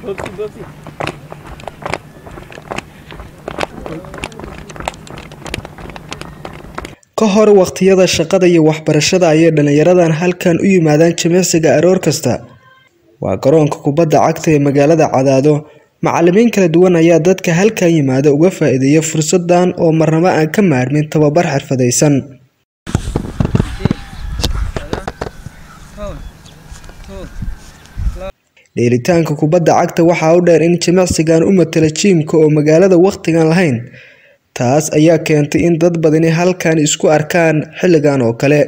ka hor waqtiyada shaqada iyo waxbarashada ayay dhallinyaradan halkan u yimaadaan jimicsiga aroor kasta waa garoonka kubadda cagta ee magaalada cadaado macalimiin kala duwan ayaa dadka halkan yimaada uga faa-iideeya fursadan oo marnabo aan ka maarmin tababar xirfadaysan dheelitaanka kubadda cagta waxaa u dheer in jimicsigan u matala jiimka oo magaalada waqtigan lahayn taas ayaa keentay in dad badani halkan isku arkaan xilligan oo kale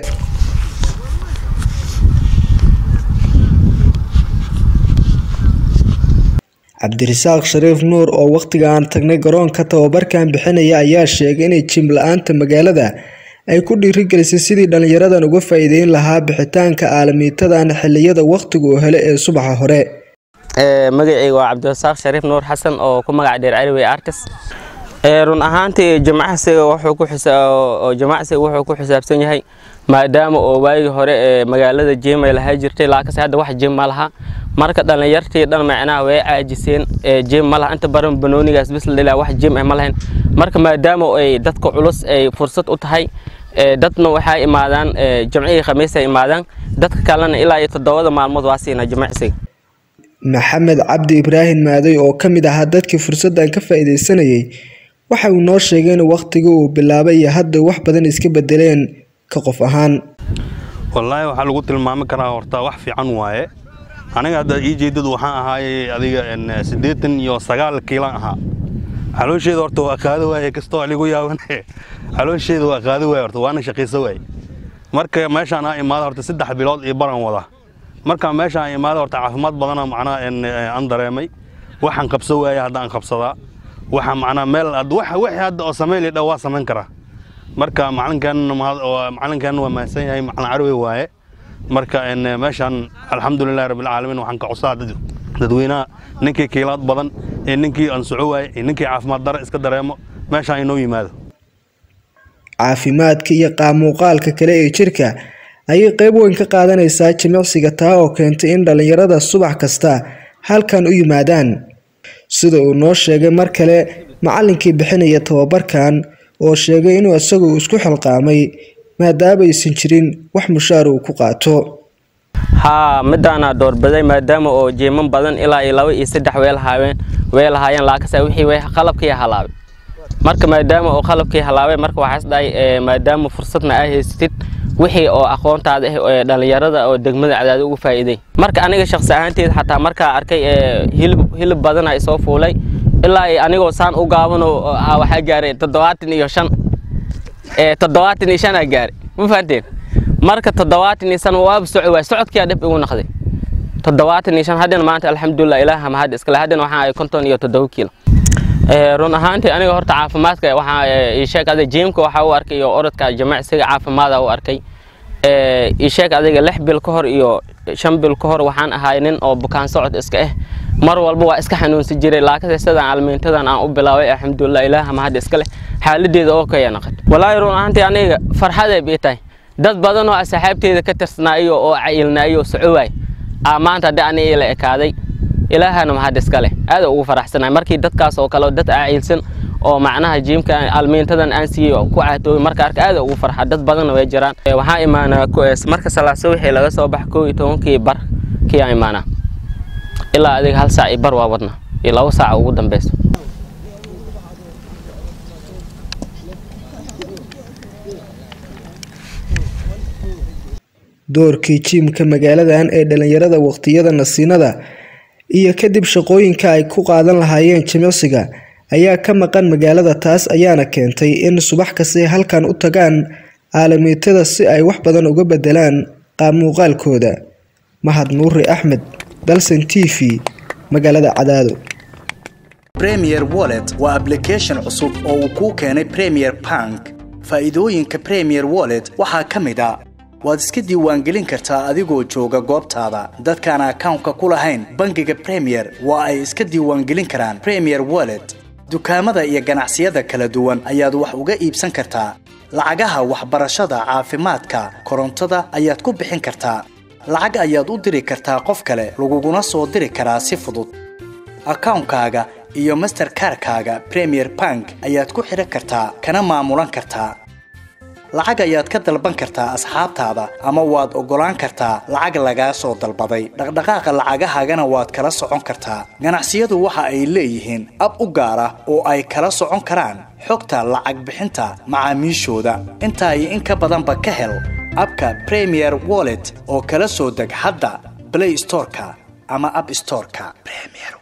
cabdirasaaq shariif nuur oo waqtiga aan tagnay garoonka tababarkan bixinaya ayaa sheegay inay jim la-aanta magaalada ay ku dhiirigelisay sidii dhallinyaradan uga faa-iideyn lahaa bixitaanka aalamiitadan xiliyada waqtiga uu hele ee subaxa hore magacayga waa cabdirasaaq shariif nuur xasan oo ku magac dheer caliwey artis run ahaantii jimacsiga wuxuu jimacsiga wuxuu ku xisaabsan yahay maadaama oo waagii hore ee magaalada jim ay lahaa jirtay laakiinse hadda wax jim ma laha marka dhallinyartii dhan macnaha way caajiseen jim ma laha inta badan banoonigaas bis la dhilaa wax jim ah ma lahayn marka maadaama ay dadka culus ay fursad u tahay dadna waxaa imaadaan jimcihii khamiisay imaadaan dadka kalena ilaa iyo toddobada maalmood waa siinaa jimacsiga maxamed cabdi ibraahim maaday oo ka mid ahaa dadkii fursaddan ka faa-iideysanayay waxa uu noo sheegay in waqtigii uu bilaabay iyo hadda wax badan iska bedeleen ka qof ahaan wallaahi waxaa lagu tilmaami karaa horta wax fiican waaye aniga hadda ii jeedadu waxaan ahaayey adiga siddeetan iyo sagaal kiilan ahaa caloosheeda horta waa qaado waaye kastoo aligu yaaban caloosheeda waa qaado waaye horta waana shaqayso waaye marka meeshaan aa imaada horta saddex bilood iyo baran wada marka meeshaan aa imaada horta caafimaad badana macnaha aan dareemay waxaan qabso waaye hadda aan qabsadaa waxa macnaa meel wixii hadda oo samayn lidha waa samayn karaa marka macalinkan macalinkan waa mahadsan yahay macalin carwe waaye marka meeshaan alxamdulilahi rabbilcaalamiin waxaan ka codsaa dadweynaha ninkii kiilaad badan ee ninkii aan soco waaye ee ninkii caafimaad dare iska dareemo meeshaan inoo yimaado caafimaadka iyo qaamuuqaalka kale ee jirka ayay qayb weyn ka qaadanaysaa jimicsiga taa oo keentay in dhallinyarada subax kasta halkan u yimaadaan sida uu noo sheegay mar kale macallinkii bixinaya tababarkan oo sheegay inuu isagu isku xilqaamay maadaama aysan jirin wax mushaar uu ku qaato haa midaana doorbaday maadaama oo jeeman badan ilaa iyo laba iyo saddex way lahaayeen way lahaayeen laakiinse wixii way qalabkii halaabay marka maadaama oo qalabkii halaabay marka waxaa isdhahay maadaama fursadna aa haysatid wixii oo aqoontaada ah ee dhallinyarada oo degmada cadaada ugu faa'iiday marka aniga shakhsi ahaanteed xataa markaa arkay hilib hilib badana isoo fuulay ilaa anigoo saan u gaabanoo waxaa gaaray toddobaatan iyo shan toddobaatan iyo shanaa gaaray ma fahanteen marka toddobaatan iyo shan waaba soco waay socodkiyaa dhib igu naqday toddobaatan iyo shan haddana maanta alxamdulilah ilaaha mahad iskale haddana waxaa ay konton iyo toddoba kiilo run ahaantii aniga horta caafimaadka waxaa ii sheeg adiga jiimka waxaa u arkay iyo orodka jimacsiga caafimaada u arkay ii sheeg adiga lix bil ka hor iyo shan bil ka hor waxaan ahaay nin oo bukaan socod iska ah mar walba waa iska xanuunsan jiray laakiinse sidaan almiintadan aan u bilaabay alxamdulilah ilaaha mahad iska leh xaaladeeda oo kaya naqad walaahi run ahaantii aniga farxaday bii tahay dad badan oo asxaabteeda ka tirsanaayo oo cayilnaayo soco waay aa maanta haddii aniga ila ekaaday ilaahana mahad iska leh aad ugu faraxsanahay markii dadkaas oo kale dad aaciilsan oo macnaha jiimka almiintadan aan siiyey ku caatoobay marka arka aad ugu farxa dad badanna way jiraan waxaa imaanaa marka salaaso wixii laga soo bax koo iyo tobankii bar kii aan imaanaa ilaa adiga hal saac iyo bar waa wadna iyo labo saac ugu dambeyso doorkii jiimka magaaladan ee dhallinyarada waqtiyada nasiinada iyo kadib shaqooyinka ay ku qaadan lahaayeen jimicsiga ayaa ka maqan magaalada taas ayaana keentay in subax kastay halkan u tagaan aalamiitada si ay wax badan uga bedelaan qaamuuqaalkooda mahad nuuri axmed dalsan t v magaalada cadaado premier wallet waa application cusub oo uu kuu keenay premier bank faa'iidooyinka premier wallet waxaa ka mid a waad iska diiwaangelin kartaa adigoo jooga goobtaada dadkaan akawnka ku lahayn bangiga premier waa ay iska diiwaangelin karaan premier wallet dukaamada iyo ganacsiyada kala duwan ayaad wax uga iibsan kartaa lacagaha waxbarashada caafimaadka korontada ayaad ku bixin kartaa lacag ayaad u diri kartaa qof kale laguguna soo diri karaa si fudud akawnkaaga iyo masterkarkaaga premier bank ayaad ku xidhan kartaa kana maamulan kartaa lacag ayaad ka dalban kartaa asxaabtaada ama waad oggolaan kartaa lacag lagaa soo dalbaday dhaqdhaqaaqa lacagahaagana waad kala socon kartaa ganacsiyadu waxa ay leeyihiin ab u gaar ah oo ay kala socon karaan xogta lacag bixinta macaamiishooda intaa iyo in ka badanba ka hel abka premier wallet oo kala soo deg hadda blay storeka ama ab storeka